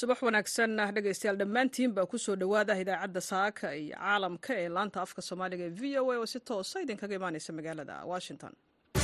subax wanaagsan dhegaystayaal dhammaantiin baa kusoo dhowaada idaacadda saaka iyo caalamka ee laanta afka soomaaliga ee v o a oo si toosa idinkaga imaaneysa magaalada washington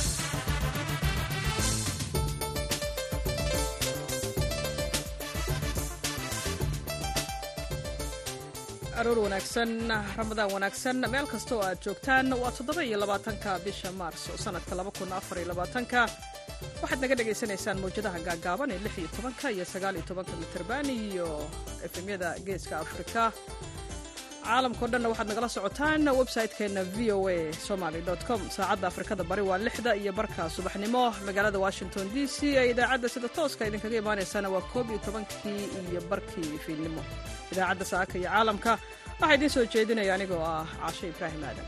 aroor wanaagsan ramadaan wanaagsan meel kasta oo aad joogtaan waa toddoba iyo labaatanka bisha maars sanadka laba kun afar iyo labaatanka waxaad naga dhagaysanaysaan mawjadaha gaagaaban ee lix iyo tobanka iyo sagaal iyo tobanka mitirban iyo efemyada geeska afrika caalamkao dhanna waxaad nagala socotaan website-keenna v o a somaly com saacadda afrikada bari waa lixda iyo barka subaxnimo magaalada washington d c ee idaacadda sida tooska idinkaga imaanaysana waa koob iyo tobankii iyo barkii fiidnimo idaacadda saaka iyo caalamka waxaa idiin soo jeedinaya anigoo ah caashe ibraahim aadan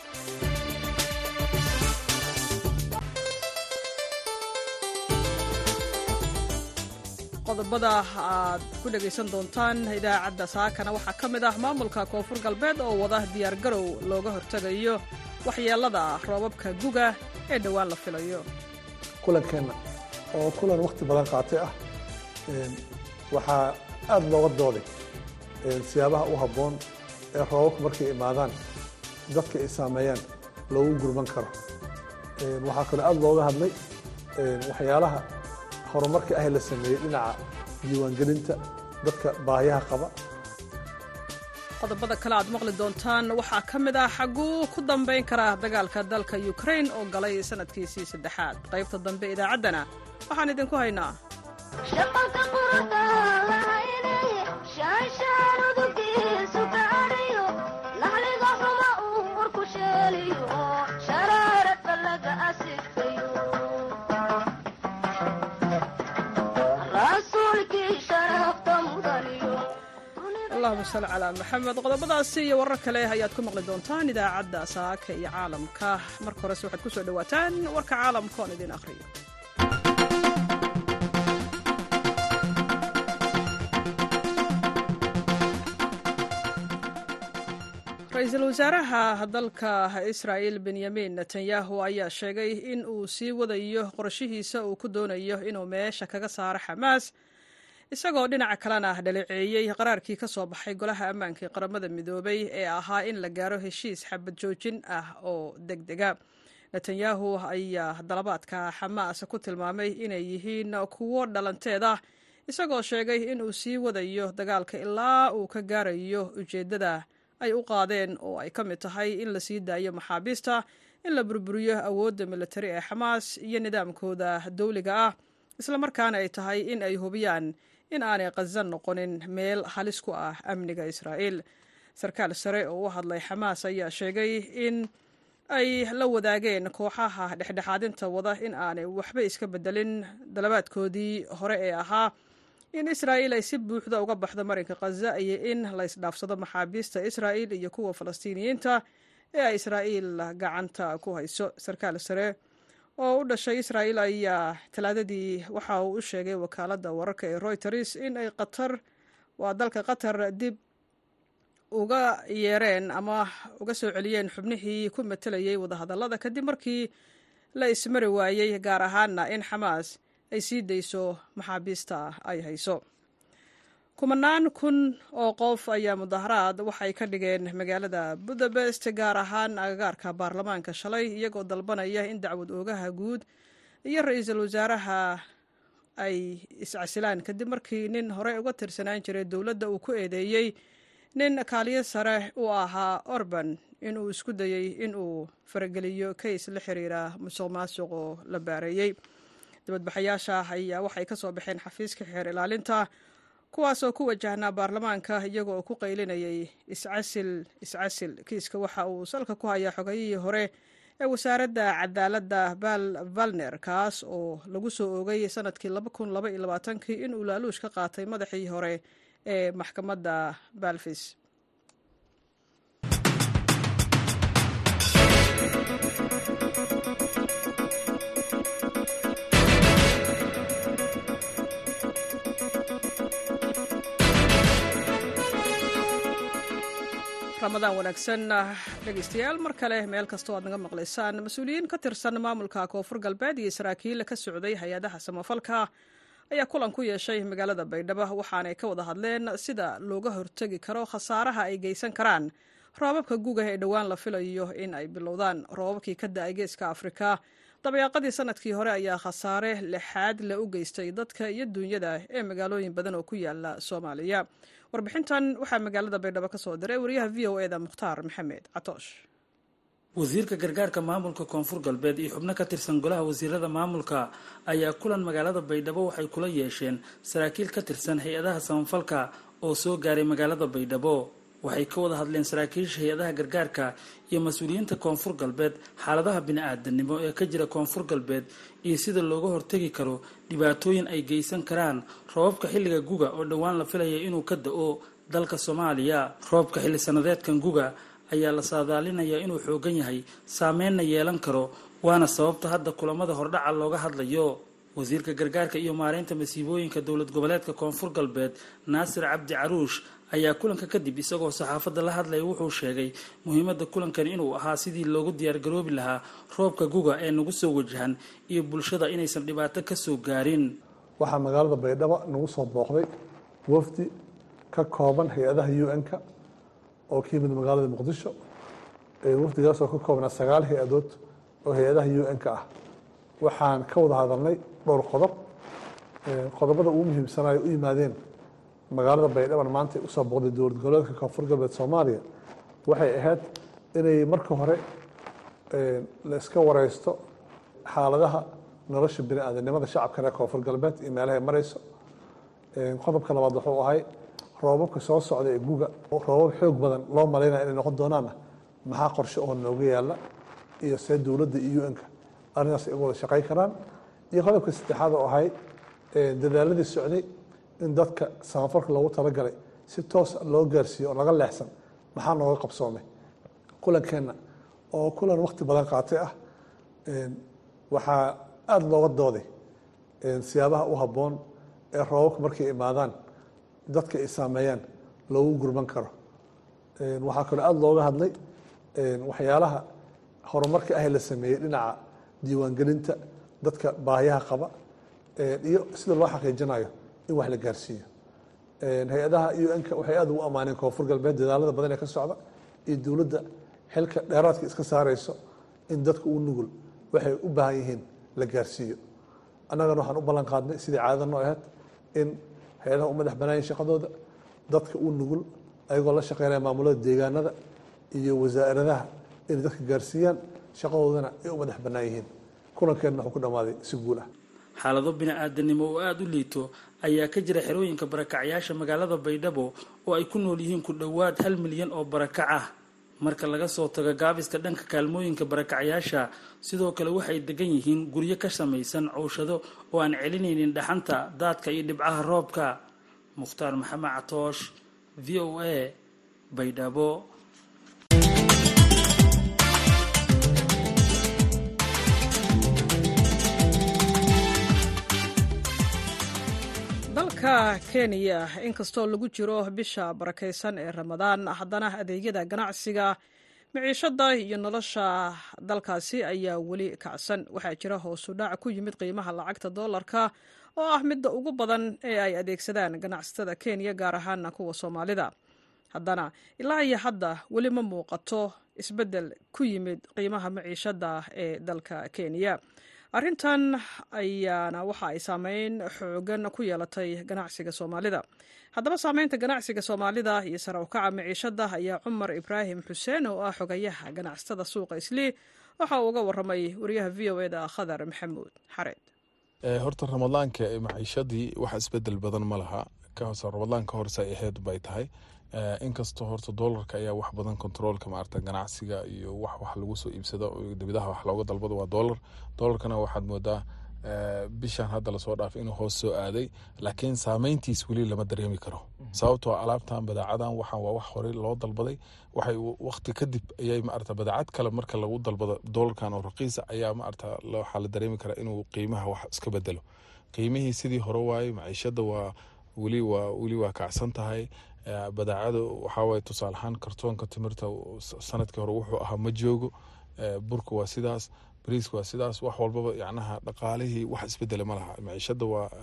qodobada aad ku dhegaysan doontaan idaacadda saakana waxaa ka mid ah maamulka koonfur galbeed oo wada diyaargarow looga hortegayo waxyeelada roobabka guga ee dhowaan la filayo kulankeenna oo kulan wakhti badan qaatay ah waxaa aad looga dooday siyaabaha u habboon ee roobabku markay imaadaan dadka ay saameeyaan loogu gurman karo waxaa kaloo aad looga hadlay waxyaalaha horumarka ah la sameeyey dhinaca diiwaangelinta dadka baahiyaha qaba qodobada kale aad maqli doontaan waxaa ka mid ah xaguu ku dambayn kara dagaalka dalka ukrain oo galay sanadkiisii saddexaad qaybta dambe idaacaddana waxaan idinku haynaa allahuma salli calaa maxamed qodobadaasi iyo warar kale ayaad ku maqli doontaan idaacadda saaka iyo caalamka marka horese waxaad ku soo dhowaataan warka caalamka oon idin akhriyo ra-iisul wasaaraha dalka israa'il benyamin netanyahu ayaa sheegay in uu sii wadayo qorshihiisa uu ku doonayo inuu meesha kaga saaro xamaas isagoo dhinaca kalena dhaleeceeyey qaraarkii ka soo baxay golaha ammaanka ee qaramada midoobay ee ahaa in la gaaro heshiis xabad joojin ah oo deg dega netanyahu ayaa dalabaadka xamaas ku tilmaamay inay yihiin kuwo dhalanteed ah isagoo sheegay in uu sii wadayo dagaalka ilaa uu ka gaarayo ujeeddada ay u qaadeen oo ay ka mid tahay in la sii daayo maxaabiista in la burburiyo awoodda militari ee xamaas iyo nidaamkooda dawliga ah islamarkaana ay tahay in ay hubiyaan in aanay khazan noqonin meel halis ku ah amniga israa'iil sarkaal sare oo u hadlay xamaas ayaa sheegay in ay la wadaageen kooxaha dhexdhexaadinta wada in aanay waxba iska bedelin dalabaadkoodii hore ee ahaa in israa'iil ay si buuxda uga baxdo marinka khaza iyo in la ysdhaafsado maxaabiista israa'iil iyo kuwa falastiiniyiinta ee ay israa'iil gacanta ku hayso sarkaal sare oo u dhashay israa'iil ayaa talaadadii waxa uu u sheegay wakaaladda wararka ee royters in ay qatar waa dalka qatar dib uga yeereen ama uga soo celiyeen xubnihii ku matelayay wadahadallada kadib markii la ismari waayey gaar ahaana in xamaas ay sii dayso maxaabiista ay hayso kumanaan kun oo qof ayaa mudaharaad waxay ka dhigeen magaalada budapest gaar ahaan agagaarka baarlamaanka shalay iyagoo dalbanaya in dacwad oogaha guud iyo ra-iisul wasaaraha ay iscasilaan kadib markii nin horey uga tirsanaan jiray dowladda uu ku eedeeyey nin kaaliyo sare u ahaa orban inuu isku dayey inuu farageliyo kays la xiriira musuq maasuq oo la baareeyey dibadbaxayaasha ayaa waxay ka soo baxeen xafiiska xeer ilaalinta kuwaasoo ku wajahnaa baarlamaanka iyago oo ku qaylinayay iscasil iscasil kiiska waxa uu salka ku hayaa xogayihii hore ee wasaaradda cadaaladda bal valner kaas oo lagu soo oogay sanadkii kii inuu laaluush ka qaatay madaxii hore ee maxkamadda balfis ramadaan wanaagsan dhegeystayaal mar kale meel kastoo aad naga maqlaysaan mas-uuliyiin ka tirsan maamulka koonfur galbeed iyo saraakiil ka socday hay-adaha samafalka ayaa kulan ku yeeshay magaalada baydhabo waxaanay ka wada hadleen sida looga hortegi karo khasaaraha ay geysan karaan roobabka guga ee dhowaan la filayo in ay bilowdaan roobabkii ka da-ay geeska afrika dabayaaqadii sanadkii hore ayaa khasaare lixaad le u geystay dadka iyo duunyada ee magaalooyin badan oo ku yaala soomaaliya warbixintan waxaa magaalada baydhabo ka soo diray wariyaha v o eda mukhtaar maxamed catoosh wasiirka gargaarka maamulka koonfur galbeed iyo xubno ka tirsan golaha wasiirada maamulka ayaa kulan magaalada baydhabo waxay kula yeesheen saraakiil ka tirsan hay-adaha samafalka oo soo gaaray magaalada baydhabo waxay ka wada hadleen saraakiisha hay-adaha gargaarka iyo mas-uuliyiinta koonfur galbeed xaaladaha bini-aadanimo ee ka jira koonfur galbeed iyo sida looga hortegi karo dhibaatooyin ay geysan karaan roobabka xilliga guga oo dhowaan la filaya inuu ka da-o dalka soomaaliya roobka xilli sanadeedkan guga ayaa la saadaalinayaa inuu xoogan yahay saameynna yeelan karo waana sababta hadda kulamada hordhaca looga hadlayo wasiirka gargaarka iyo maareynta masiibooyinka dowlad goboleedka koonfur galbeed naasir cabdi caruush ayaa kulanka kadib isagoo saxaafadda la hadlaya wuxuu sheegay muhiimadda kulankan inuu ahaa sidii loogu diyaargaroobi lahaa roobka guga ee nagu soo wajahan iyo bulshada inaysan dhibaato ka soo gaarin waxaa magaalada baydhabo nagu soo booqday wafdi ka kooban hay-adaha u n-ka oo ka yimid magaalada muqdisho wafdigaas oo ka koobnaa sagaal hay-adood oo hay-adaha u n-ka ah waxaan ka wada hadalnay dhowr qodob qodobada ugu muhiimsanayo u yimaadeen magaalada baydhaban maanta usoo booqday dowlad goboleedka koonfur galbeed soomaaliya waxay ahayd inay marka hore la iska wareysto xaaladaha nolosha bini aadanimada shacabka reer koonfur galbeed iyo meelahay mareyso qodobka labaad wuxuu ahay roobabka soo socda ee guga roobab xoog badan loo malaynaya inay noqon doonaana maxaa qorshe oo nooga yaala iyo see dowladda iyo u-nka arrintaas ay uga wada shaqayn karaan iyo qodobka saddexaad oo ahay dadaaladii socday in dadka samafalka loogu talagalay si toos loo gaarsiiyo oo laga leexsan maxaa nooga qabsoomay kulankeenna oo kulan wakti badan qaatay ah waxaa aada looga dooday siyaabaha u habboon ee roobabka markay imaadaan dadka ay saameeyaan loogu gurman karo waxaa kaloo aada looga hadlay waxyaalaha horumarka ah la sameeyey dhinaca diiwaangelinta dadka baahiyaha qaba iyo sida loo xaqiijinayo in wax la gaarsiiyo hay-adaha u n-ka waxay aada ugu ammaaneen koonfur galbeed dadaalada badan ee ka socda iyo dowladda xilka dheeraadka iska saareyso in dadka uu nugul waxay u baahan yihiin la gaarsiiyo annagana waxaan u ballan qaadnay sidii caadada noo ahayd in hay-adaha u madax banaayeen shaqadooda dadka u nugul ayagoo la shaqeynaya maamulada deegaanada iyo wasaaradaha inay dadka gaarsiiyaan shaqadoodana ay u madax bannaan yihiin kulankeenna wuxuu ku dhammaaday si guul ah xaalado bini-aadanimo oo aada u liito ayaa ka jira xerooyinka barakacyaasha magaalada baydhabo oo ay ku nool yihiin ku dhowaad hal milyan oo barakac ah marka laga soo tago gaabiska dhanka kaalmooyinka barakacyaasha sidoo kale waxay degan yihiin guryo ka samaysan cowshado oo aan celinaynin dhaxanta daadka iyo dhibcaha roobka mukhtaar maxamed catoosh v o a baydhabo dalka kenya inkastoo lagu jiro bisha barakaysan ee ramadaan haddana adeegyada ganacsiga miciishada iyo nolosha dalkaasi ayaa weli kacsan waxaa jira hoosu dhac ku yimid qiimaha lacagta doolarka oo ah midda ugu badan ee ay adeegsadaan ganacsatada kenya gaar ahaana kuwa soomaalida haddana ilaa iyo hadda weli ma muuqato isbeddel ku yimid qiimaha maciishada ee dalka kenya arrintan ayaana waxa ay saameyn xoogan ku yeelatay ganacsiga soomaalida haddaba saameynta ganacsiga soomaalida iyo sare ukaca maciishada ayaa cumar ibraahim xuseen oo ah xogayaha ganacsatada suuqa islii waxa uu uga waramay wariyaha v o eda khadar maxamuud xareed horta ramadaanka maciishadii wax isbedel badan ma laha ramadaanka horse ay aheyd bay tahay inkastoo horta doolarka ayaa wax badan controolka maarata ganacsiga iyo wax wax lagu soo iibsado dibadaha wax looga dalbado waa doolar doolarkana waxaad moodaa bishan hadda lasoo dhaafay inuu hoos soo aaday laakiin saameyntiis weli lama dareemi karo sababtoo alaabtan badaacadan waxaan waa wax horey loo dalbaday waxay waqti kadib ayay maarata badaacad kale marka lagu dalbado doolarkan oo raqiisa ayaa maarata waxaa la dareemi karaa inuu qiimaha wax iska bedelo qiimihii sidii hore waaye maciishada waa weli waa weli waa kacsan tahay badaacada waxaawaye tusaale ahaan kartoonka timirta sanadkii hore wuxuu ahaa ma joogo burka waa sidaas bariiska waa sidaas wax walbaba yacnaha dhaqaalihii wax isbedele ma laha maciishada waa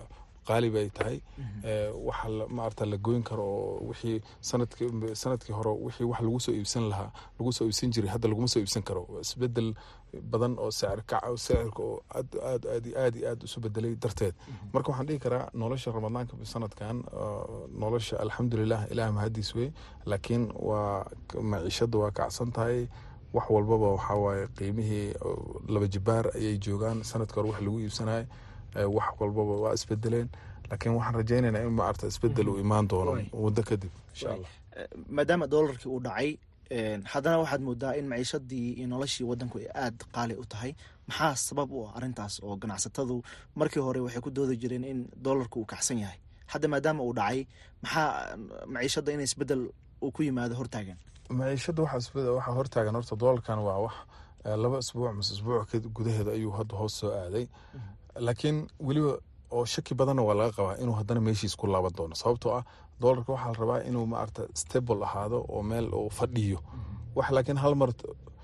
qaali bay tahay waxa maarata la goyn karo oo wixii sanadki sanadkii hore wixii wax lagu soo iibsan lahaa lagu soo iibsan jiray hadda laguma soo iibsan karo isbedel badan oo sicir kaca sicirka oo aad aad aad aad iyo aad isu bedelay darteed marka waxaan dhihi karaa nolosha ramadaanka sanadkan nolosha alxamdulilah ilaah mahadiis wey laakiin waa maciishada waa kacsan tahay wax walbaba waxaa waaye qiimihii laba jibaar ayay joogaan sanadka hore wax lagu iibsanaya wax walbaba waa isbedeleen laakiin waxaan rajaynaynaa in maarta isbedel uu imaan doono muddo kadib insha allah maadaama doolarkii uu dhacay haddana waxaad moodaa in maciishadii iyo noloshii wadanku ay aada qaali u tahay maxaa sabab u ah arrintaas oo ganacsatadu markii hore waxay ku doodi jireen in doolarku uu kacsan yahay hadda maadaama uu dhacay maxaa maciishadda in isbedel uu ku yimaado hortaagan maciishada waxaa hortaagan horta doolarkan waa wax laba isbuuc mise isbuuc gudaheeda ayuu hadda hoos soo aaday laakiin weliba oo shaki badanna waa laga qabaa inuu haddana meeshiis ku laaban doono sababtoo ah doolarka waxaa la rabaa inuu maarata stable ahaado oo meel uu fadhiyo wax laakiin hal mar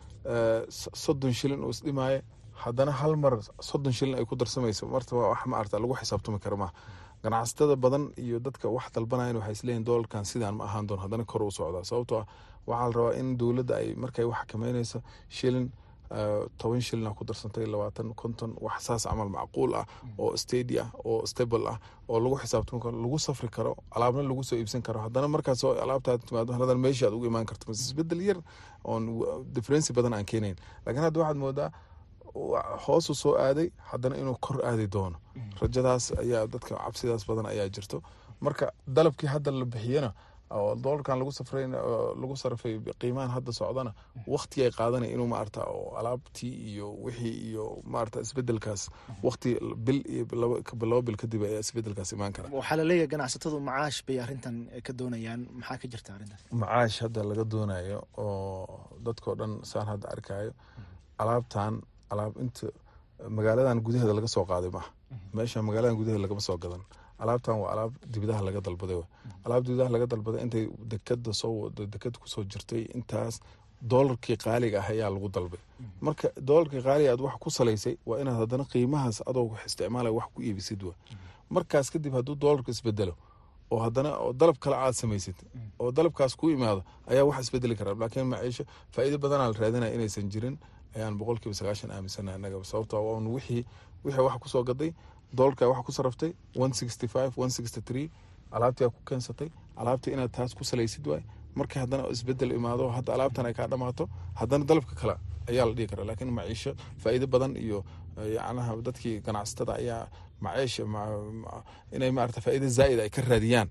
soddon shilin uu isdhimaayo haddana hal mar soddon shilin ay ku darsamayso marta wax maarata lagu xisaabtami kara maaha ganacsatada badan iyo dadka wax dalbanayan waxay isleeyihin doolarkan sidaan ma ahaan doono haddana kor u socdaa sababtoo ah waxaa la rabaa in dowladda ay markay wax xakameynayso shilin toban shilina ku darsantay labaatan konton wax saas camal macquul ah oo stadi ah oo stable ah oo lagu xisaabtami karo lagu safri karo alaabna lagu soo iibsan karo haddana markaas alaabtaad timaado hadan meeshii aad ugu imaan karto mase isbedel yar oon differency badan aan keenayn laakiin hadda waxaad moodaa hoosu soo aaday haddana inuu kor aadi doono rajadaas ayaa dadka cabsidaas badan ayaa jirto marka dalabkii hadda la bixiyana oo doolarkan lagu safray lagu sarfay qiimahan hadda socdana waqti ay qaadanay inuu maarata oo alaabtii iyo wixii iyo maarata isbedelkaas waqti bil iyo laba bil kadib ayaa isbedelkaas imaan kara waxaa laleeyahay ganacsatadu macaash bay arrintan ka doonayaan maxaa ka jirta arrintan macaash hadda laga doonayo oo dadkao dhan saan hadda arkayo alaabtan alaab inta magaaladan gudaheeda laga soo qaaday maaha meesha magaaladan gudaheeda lagama soo gadan alaabtan waa alaab dibadaha laga dalbaday alaab dibadaha laga dalbaday intay dekada soo dekada kusoo jirtay intaas doolarkii qaaliga ah ayaa lagu dalbay marka doolarkii qaaliga aad wax ku salaysay waa inaad haddana qiimahaas adoo isticmaalaya wax ku iibisid wa markaas kadib hadduu doolarku isbedelo oo haddana oo dalab kale aad samaysid oo dalabkaas ku imaado ayaa wax isbedeli karaa laakiin maciisho faa'iido badanaa la raadinaya inaysan jirin ayaan boqolkiiba sagaashan aaminsanaha annaga sababto on wixii wixii wax kusoo gaday doolarka wax ku saraftay one sixty five one sixty three alaabtii aa ku keensatay alaabtii inaad taas ku salaysid waay markii haddana isbedel imaado hadda alaabtan ay kaa dhamaato haddana dalabka kale ayaa la dhihi karaa laakiin maciisho faa'iido badan iyo yacnaha dadkii ganacsatada ayaa maciisha inay maarata faa'iido zaa'id ay ka raadiyaan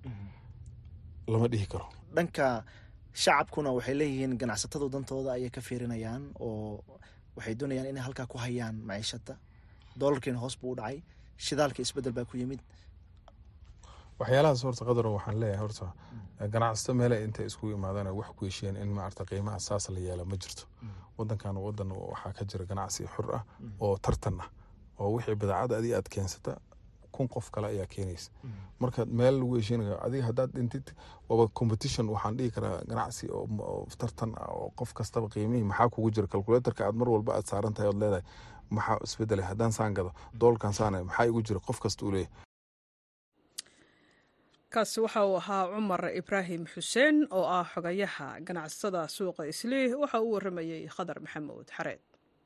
lama dhihi karo dhanka shacabkuna waxay leeyihiin ganacsatadu dantooda ayay ka fiirinayaan oo waxay doonayaan inay halkaa ku hayaan maciishada doolarkiina hoos buu u dhacay shidaalka isbedel baa ku yimid waxyaalahaas horta qadaro waxaan leeyahay horta ganacsato meele intay iskugu imaadaan wax ku heshiyeen in maarata qiimaha saas la yeela ma jirto wadankan wadan waxaa ka jira ganacsi xur ah oo tartan ah oo wixii badeecada adiga aad keensata kun qof kale ayaa keenaysa marka meel lagu heshiinayo adiga haddaad dhintid waaba competition waxaan dhihi karaa ganacsi oo tartan ah oo qof kastaba qiimihii maxaa kugu jira calculatorka aad mar walba aad saaran tahay ood leedahay maxaa isbedelay haddaan saan gado doolarkan saana maxaa igu jira qof kasta uu leeyahay kaasi waxa uu ahaa cumar ibraahim xuseen oo ah xogayaha ganacsatada suuqa islii waxa uu waramayey khadar maxamuud xareed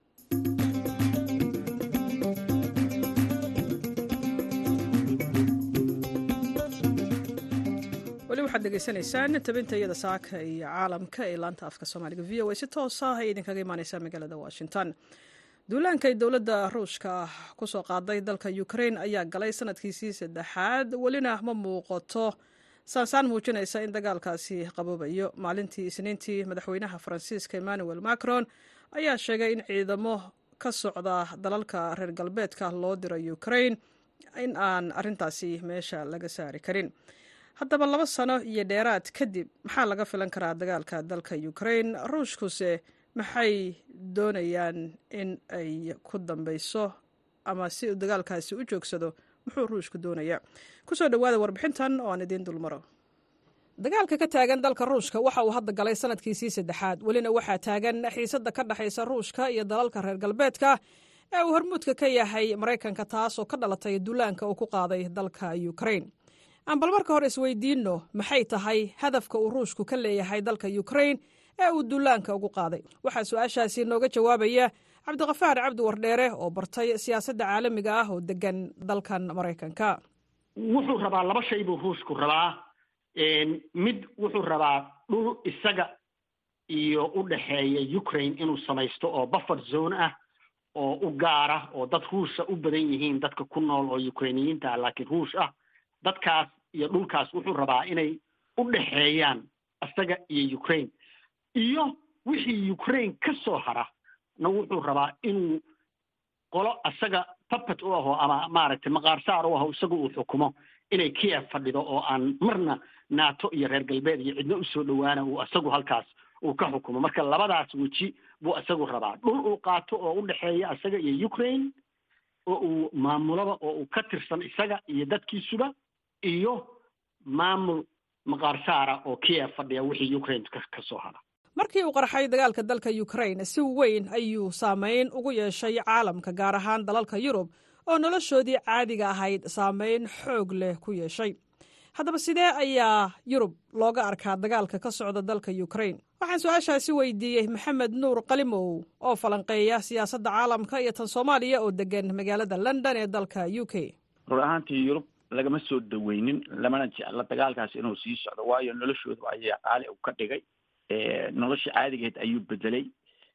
weli waxaad degeysanaysaan tabinta iyada saaka iyo caalamka ee laanta afka soomaaliga v o a si toos ah ay idinkaga imaaneysaa magaalada washington duulaanka ay dowladda ruushka kusoo qaaday dalka ukrain ayaa galay sanadkiisii saddexaad welina ma muuqato saansaan muujinaysa in dagaalkaasi qaboobayo maalintii isniintii madaxweynaha faransiiska emmanuel macron ayaa sheegay in ciidamo ka socda dalalka reer galbeedka loo diro ukrain in aan arintaasi meesha laga saari karin haddaba laba sano iyo dheeraad kadib maxaa laga filan karaa dagaalka dalka ukrain ruushkuse maxay doonayaan in ay ku dambeyso ama si uu dagaalkaasi u joogsado muxuu ruushku doonaya kusoo dhawaada warbixintan oo aan idiin dulmaro dagaalka ka taagan dalka ruushka waxa uu hadda galay sanadkiisii saddexaad welina waxaa taagan xiisada ka dhexaysa ruushka iyo dalalka reer galbeedka ee uu hormuudka ka yahay maraykanka taasoo ka dhalatay duulaanka uu ku qaaday dalka ukrain aan bal marka hore isweydiinno maxay tahay hadafka uu ruushku ka leeyahay dalka ukrain ee uu duulaanka ugu qaaday waxaa su-aashaasi nooga jawaabaya cabdiqafaar cabdi wardheere oo bartay siyaasadda caalamiga ah oo degan dalkan maraykanka wuxuu rabaa laba shay buu ruushku rabaa mid wuxuu rabaa dhul isaga iyo u dhexeeya ukraine inuu samaysto oo buffer zone ah oo u gaara oo dad ruusha u badan yihiin dadka ku nool oo ukrainiyiinta ah laakiin ruush ah dadkaas iyo dhulkaas wuxuu rabaa inay u dhexeeyaan isaga iyo ukraine iyo wixii ukraine ka soo hara na wuxuu rabaa inuu qolo isaga puppet u aho ama maaragtay maqaarsaar u aho isaga uu xukumo inay kiev fadhido oo aan marna nato iyo reer galbeed iyo cidno usoo dhowaana uu isagu halkaas uu ka xukumo marka labadaas weji buu isagu rabaa dhul uu qaato oo u dhexeeya isaga iyo ukraine oo uu maamulaba oo uu ka tirsan isaga iyo dadkiisuba iyo maamul maqaarsaara oo kiev fadhiya wixii ukraine ka soo hara markii uu qarxay dagaalka dalka ukrain si weyn ayuu saamayn ugu yeeshay caalamka gaar ahaan dalalka yurub oo noloshoodii caadiga ahayd saamayn xoog leh ku yeeshay haddaba sidee ayaa yurub looga arkaa dagaalka ka socda dalka ukrain waxaan su-aashaasi weydiiyey maxamed nuur qalimow oo falanqeeya siyaasadda caalamka iyo tan soomaaliya oo degan magaalada london ee dalka u k rur ahaantii yurub lagama soo dhaweynin lamana jecla dagaalkaas inuu sii socdo waayo noloshooda ayaa qaali u ka dhigay nolosha caadigeed ayuu bedelay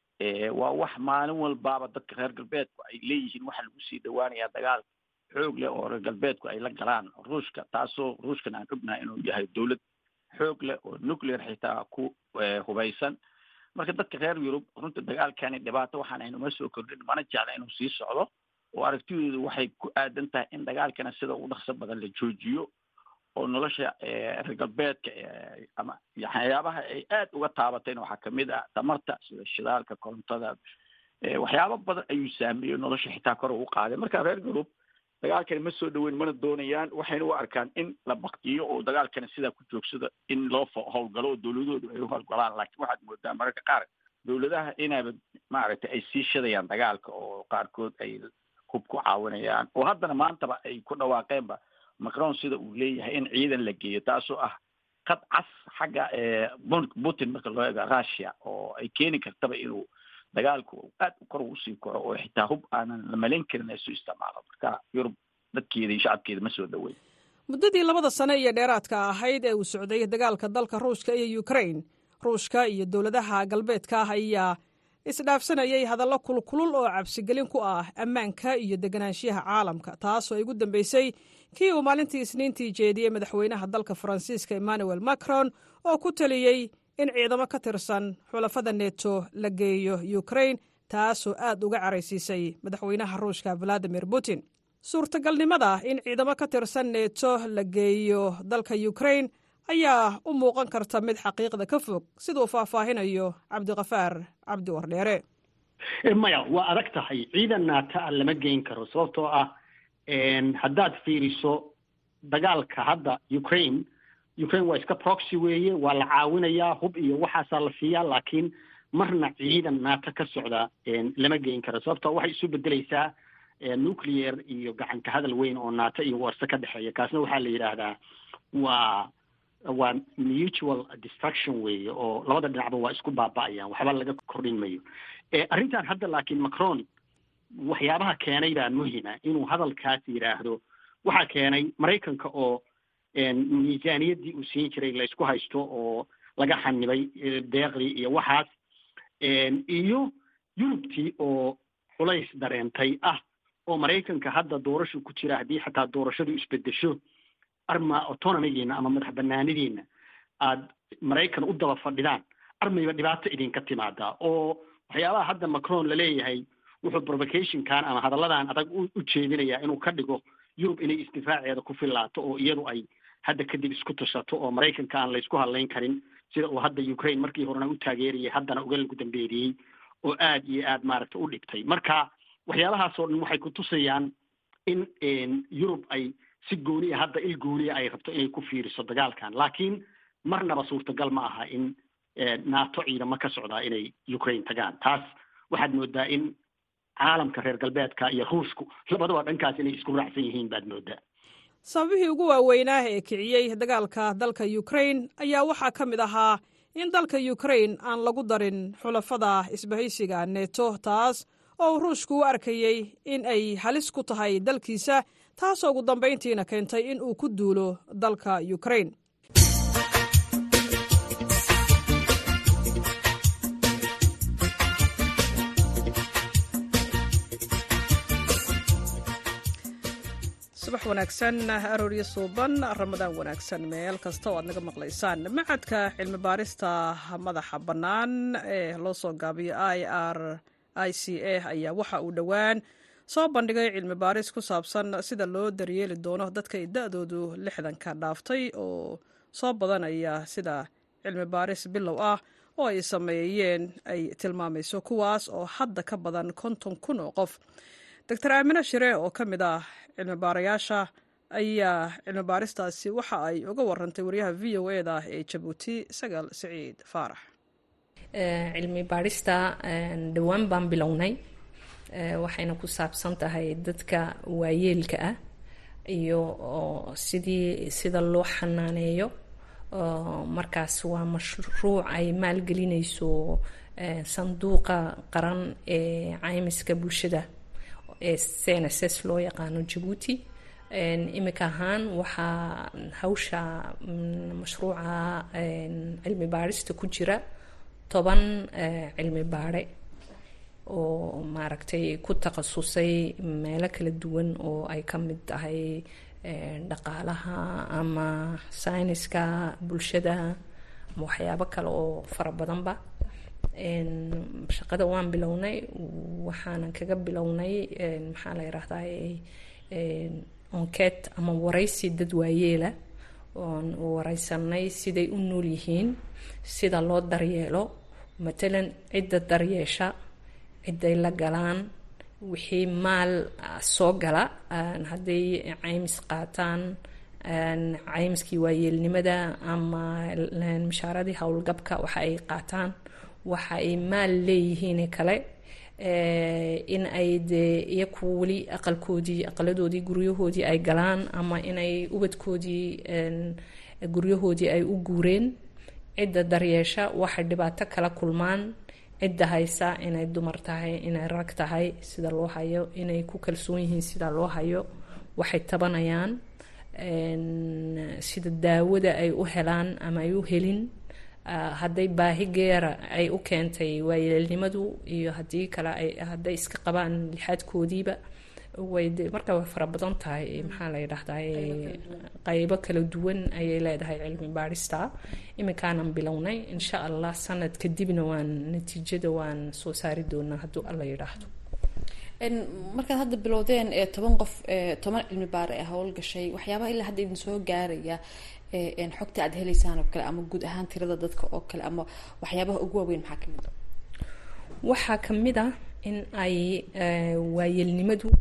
waa wax maalin walbaaba dadka reer galbeedku ay leeyihiin waxaa lagu sii dhawaanayaa dagaal xoog leh oo reer galbeedku ay la galaan ruushka taasoo ruushkan aan ognahay inuu yahay dowlad xoog leh oo nuclear xitaa ku hubaysan marka dadka reer yurub runta dagaalkani dhibaato waxaan aynuma soo kordhin mana jecla inuu sii socdo oo aragtidoodu waxay ku aadan tahay in dagaalkana sida ugu dhaqso badan la joojiyo oo nolosha reer galbeedka ama waxyaabaha ay aad uga taabatayna waxaa kamid ah tamarta sida shidaalka korontada waxyaabo badan ayuu saameeyey nolosha xitaa kor ugu qaaday marka reer yurub dagaalkani ma soo dhaweyn mana doonayaan waxayna u arkaan in la baktiyo oo dagaalkani sidaa ku joogsada in loo howlgalo oo dowladoodu ay u howlgalaan laakiin waxaad moodaa mararka qaar dowladaha inaaba maaragtay ay sii shadayaan dagaalka oo qaarkood ay hub ku caawinayaan oo haddana maantaba ay ku dhawaaqeenba macron sida uu leeyahay in ciidan la geeyo taasoo ah qad cas xagga putin marka loo eego russia oo ay keeni kartaba inuu dagaalku aad kor usii koro oo xitaa hub aanan la malayn karin isu isticmaalo marka yurub dadkeeda iyo shacabkeeda ma soo dhaweyn muddadii labada sane iyo dheeraadka ahayd ee uu socday dagaalka dalka ruushka iyo ukrain ruushka iyo dowladaha galbeedka ah ayaa isdhaafsanayay hadallo kulkulul oo cabsigelin ku ah ammaanka iyo deganaanshiyaha caalamka taasoo ay ugu dambeysay kii uu maalintii isniintii jeediyey madaxweynaha dalka faransiiska emmanuel macron oo ku taliyey in ciidamo ka tirsan xulafada neto la geeyo ukrain taasoo aad uga caraysiisay madaxweynaha ruushka valadimir putin suurtagalnimada in ciidamo ka tirsan neto la geeyo dalka ukrain ayaa u muuqan karta mid xaqiiqda ka fog siduu faahfaahinayo cabdiqafaar cabdi wardheere maya waa adag tahay ciidan naata a lama geyn karo sababtoo ah haddaad fiiriso dagaalka hadda ukraine ukraine waa iska proxy weeye waa la caawinayaa hub iyo waxaasaa la siiyaa laakiin marna ciidan naata ka socda lama geyn karo sababtoo waxay isu bedeleysaa nuclear iyo gacanka hadal weyn oo naata iyo warse ka dhexeeya kaasna waxaa la yidhaahdaa waa waa mutual destruction weeye oo labada dhinacba waa isku baaba'ayaan waxba laga kordhin mayo arrintan hadda laakiin macron waxyaabaha keenay baa muhima inuu hadalkaas yidhaahdo waxaa keenay maraykanka oo miisaaniyaddii uu siin jiray laysku haysto oo laga xanibay deeqdii iyo waxaas iyo yurubtii oo culays dareentay ah oo maraykanka hadda doorashu ku jira haddii xataa doorashadu isbedesho arma autonomigiina ama madax banaanidiina aad maraykan u daba fadhidaan armayba dhibaato idinka timaadaa oo waxyaabaha hadda macron laleeyahay wuxuu provocationkan ama hadalladan adag u jeedinayaa inuu ka dhigo yurub inay isdifaaceeda ku filaato oo iyadu ay hadda kadib isku tashato oo maraykanka aan laysku hadlayn karin sida uu hadda ukraine markii horena u taageerayay haddana uga lagu dambeeriyey oo aad iyo aad maaragta u dhigtay marka waxyaabahaasoo dhan waxay ku tusayaan in yurub ay si gooniya hadda il gooniya ay rabto inay ku fiiriso dagaalkan laakiin marnaba suurtagal ma aha in nato ciidamo ka socdaa inay ukraine tagaan taas waxaad moodaa in caalamka reer galbeedka iyo ruushku labadaba dhankaas inay isku raacsan yihiin baad moodaa sababihii ugu waaweynaa ee kiciyey dagaalka dalka ukrain ayaa waxaa ka mid ahaa in dalka ukrain aan lagu darin xulafada isbahaysiga neto taas oo uu ruushku u arkayey in ay halis ku tahay dalkiisa taasoo ugu dambayntiina keentay in uu ku duulo dalka ukrain subax wanaagsan arooryo suuban ramadaan wanaagsan meel kasta oo aad naga maqlaysaan macadka cilmi baarista madaxa bannaan ee loo soo gaabiyo i r i c a ayaa waxa uu dhowaan soo bandhigay cilmi baaris ku saabsan sida loo daryeeli doono dadka ay da-doodu lixdanka dhaaftay oo soo badanaya sida cilmi baaris bilow ah oo ay sameeyeen ay tilmaamayso kuwaas oo hadda ka badan konton kun oo qof doctor aamine shire oo ka mid ah cilmi baarayaasha ayaa cilmi baaristaasi waxa ay uga warantay wariyaha v o e da ee jabuuti sagaal siciid faarax cilmi baarista dhowaan baan bilownay waxayna ku saabsan tahay dadka waayeelka ah iyo sidii sida loo xanaaneeyo markaas waa mashruuc ay maalgelinayso sanduuqa qaran ee caymiska bulshada ee cnss loo yaqaano jabuuti imika ahaan waxaa hawsha mashruuca cilmi baarista ku jira toban cilmi baare oo maaragtay ku takhasusay meelo kala duwan oo ay ka mid tahay dhaqaalaha ama sayniska bulshada ama waxyaabo kale oo fara badanba shaqada waan bilownay waxaanan kaga bilownay maxaa la yiraahdaa onket ama waraysi dad waayeela oon wareysanay siday u nool yihiin sida loo daryeelo matalan cidda daryeesha ciday la galaan wixii maal soo gala hadday caymis qaataan caymiskii waayeelnimada ama mishaaradii howlgabka waxa ay qaataan waxa ay maal leeyihiin kale in ay dee iyaku weli aqalkoodii aqaladoodii guryahoodii ay galaan ama inay ubadkoodii guryahoodii ay u guureen cidda daryeesha waxay dhibaato kala kulmaan cidda haysa inay dumar tahay inay rag tahay sida loo hayo inay ku kalsoon yihiin sida loo hayo waxay tabanayaan sida daawada ay u helaan ama ay u helin hadday baahi geera ay u keentay waayeelnimadu iyo haddii kale ay hadday iska qabaan lixaadkoodiiba way de marka way fara badan tahay maxaa la yidhaahdaa qaybo kala duwan ayay leedahay cilmi baarista iminkaanan bilownay insha allah sanad kadibna waan natiijada waan soo saari doonaa hadduu alla yidhaahdo markaad hadda bilowdeen ee toban qof toban cilmi baare ee howlgashay waxyaabaha ilaa hadda idin soo gaaraya xogta aad heleysaan oo kale ama guud ahaan tirada dadka oo kale ama waxyaabaha ugu waaweyn maxaa kamid a waxaa kamid ah in ay waayeelnimadu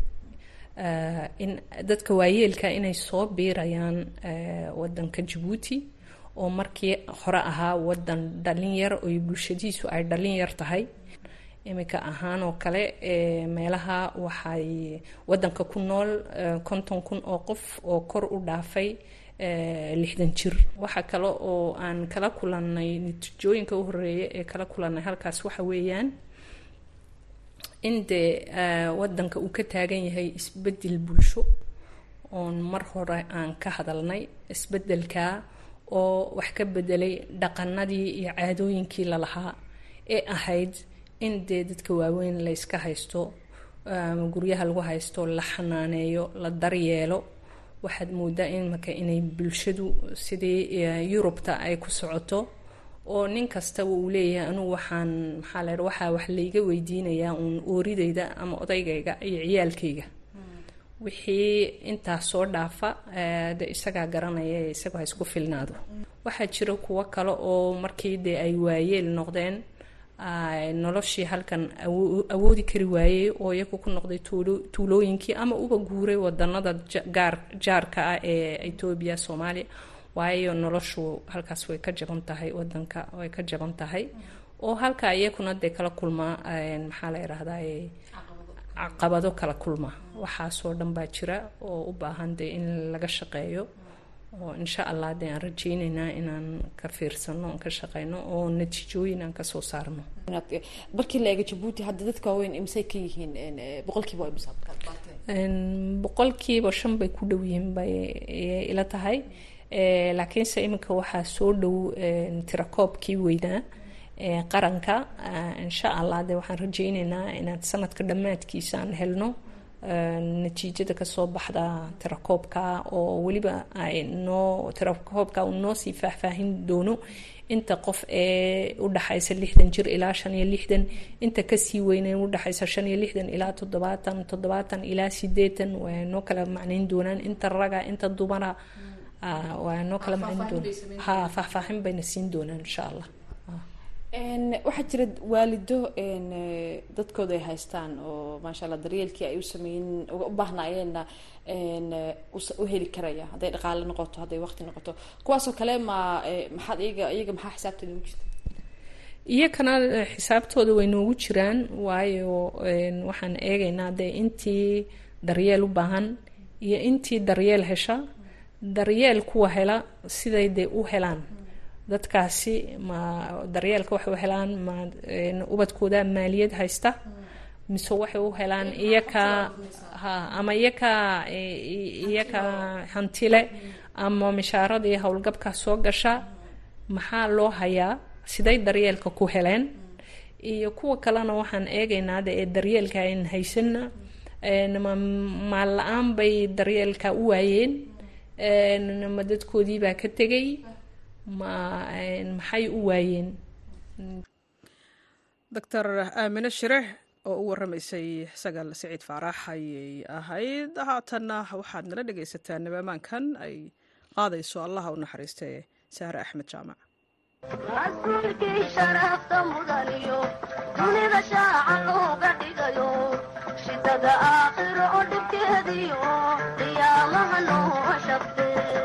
in dadka waayeelka inay soo biirayaan wadanka jabuuti oo markii hore ahaa wadan dhalinyar oo bulshadiisu ay dhalinyar tahay iminka ahaan oo kale meelaha waxay wadanka ku nool konton kun oo qof oo kor u dhaafay lixdan jir waxaa kale oo aan kala kulanay natiijooyinka u horeeya ee kala kulanay halkaas waxa weeyaan in dee wadanka uu ka taagan yahay isbedel bulsho oon mar hore aan ka hadalnay isbedelka oo wax ka bedelay dhaqanadii iyo caadooyinkii lalahaa ee ahayd in dee dadka waaweyn la yska haysto guryaha lagu haysto la xanaaneeyo la daryeelo waxaad moodaa imaka inay bulshadu sidii yurubta ay ku socoto oo nin kastaba uu leeyahay anugu waxaan maxaa la waxaa wax layga weydiinayaa uun ooridayda ama odaygayga iyo ciyaalkayga wixii intaas soo dhaafa de isagaa garanaya isagoo ha isku filnaado waxaa jira kuwo kale oo markii dee ay waayeel noqdeen noloshii halkan awoodi kari waayey oo iyagu ku noqday tuulooyinkii ama uba guuray wadanada gaar jaarka ah ee etoobiya soomaaliya waayo noloshu halkaas way ka jaban tahay wadanka way ka jaban tahay oo halka iyakuna dee kala kulmaa maxaa la yidhaahdaa caqabado kala kulma waxaasoo dhan baa jira oo u baahan dee in laga shaqeeyo oo insha allah dee aan rajeyneynaa inaan ka fiirsano aan ka shaqeyno oo natiijooyin aan kasoo saarno markii la eego jabuuti hadda dadka waaweyn imsay ka yihiin boqolkiiba waa imsa boqolkiiba shan bay ku dhow yihiin bay ila tahay laakiinse iminka waxaa soo dhow tirakoobkii weynaa qaranka insha allah de waxaan rajeyneynaa inaad sanadka dhammaadkiisa aan helno natiijada kasoo baxda tirakoobka oo weliba ay noo tirakoobka uu noo sii faahfaahin doono inta qof ee udhaxaysa lixdan jir ilaa shan iyo lixdan inta kasii weyne udhaxaysa shan iyo lixdan ilaa toddobaatan toddobaatan ilaa sideetan waa noo kala macnayn doonaan inta raga inta dumara waa noo kala macnayn doonaan ha faahfaahin bayna siin doonaan insha allah waxaa jira waalido dadkooda ay haystaan oo maasha allah daryeelkii ay u sameeyen u baahnaayeenna u heli karaya hadday dhaqaale noqoto hadday waqti noqoto kuwaasoo kale ma maxaad iyaga iyaga maxaa xisaabtooda ugu jirta iyakana xisaabtooda way noogu jiraan waayo waxaan eegaynaa dee intii daryeel u baahan iyo intii daryeel hesha daryeel kuwa hela siday dee u helaan dadkaasi ma daryeelka waxay u helaan ma ubadkooda maaliyad haysta mise waxay u helaan iyaka ha ama iyaka iyaka hantile ama mishaaradii howlgabka soo gasha maxaa loo hayaa siday daryeelka ku heleen iyo kuwa kalena waxaan eegaynaa de ee daryeelka ayn haysanna maal la-aan bay daryeelka u waayeen ma dadkoodii baa ka tegay ma maxay u waayeen doctor aamine shire oo u waramaysay sagaal siciid faarax ayay ahayd haatanna waxaad nala dhegaysataa nabamaankan ay qaadayso allaha u naxariistee saare axmed jaamac rasuulkii sharafta mudaniyo dunida shaaca looga dhigayo shidada aakhiro oo dhibkeediyo qiyaamaha noo shabte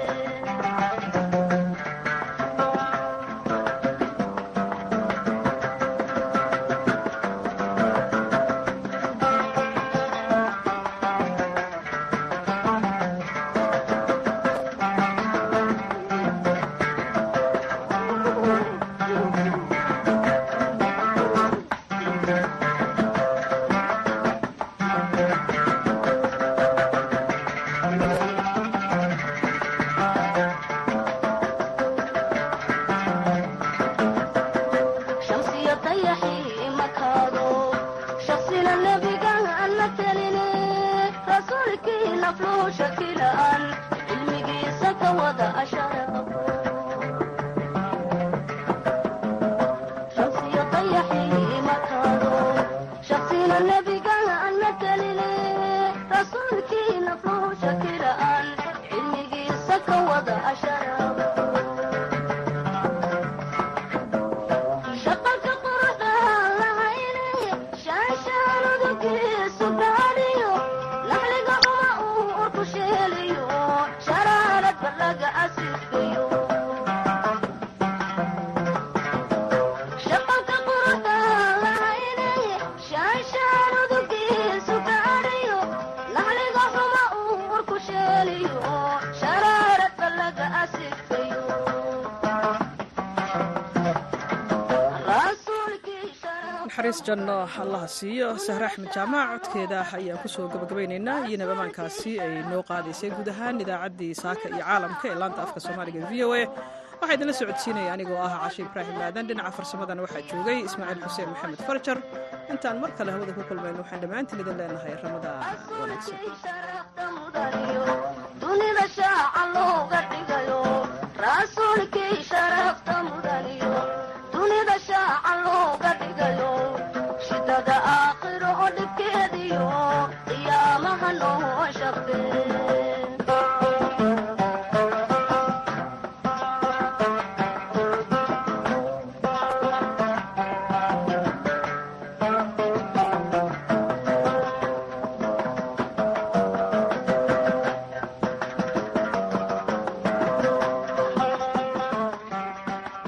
naxariis janno allaha siiyo sahre axmed jaamac codkeeda ayaan kusoo gabagabaynaynaa iyo nabamaankaasi ay noo qaadaysay guud ahaan idaacaddii saaka iyo caalamka ee laanta afka soomaaliga v o a waxaa idinla socodsiinaya anigoo ah cashe ibraahim aadan dhinaca farsamadana waxaa joogay ismaaciil xuseen maxamed farjar intaan mar kale hawada ku kulmayno waxaan dhammaantiin idin leenahay ramadaan wanaagsan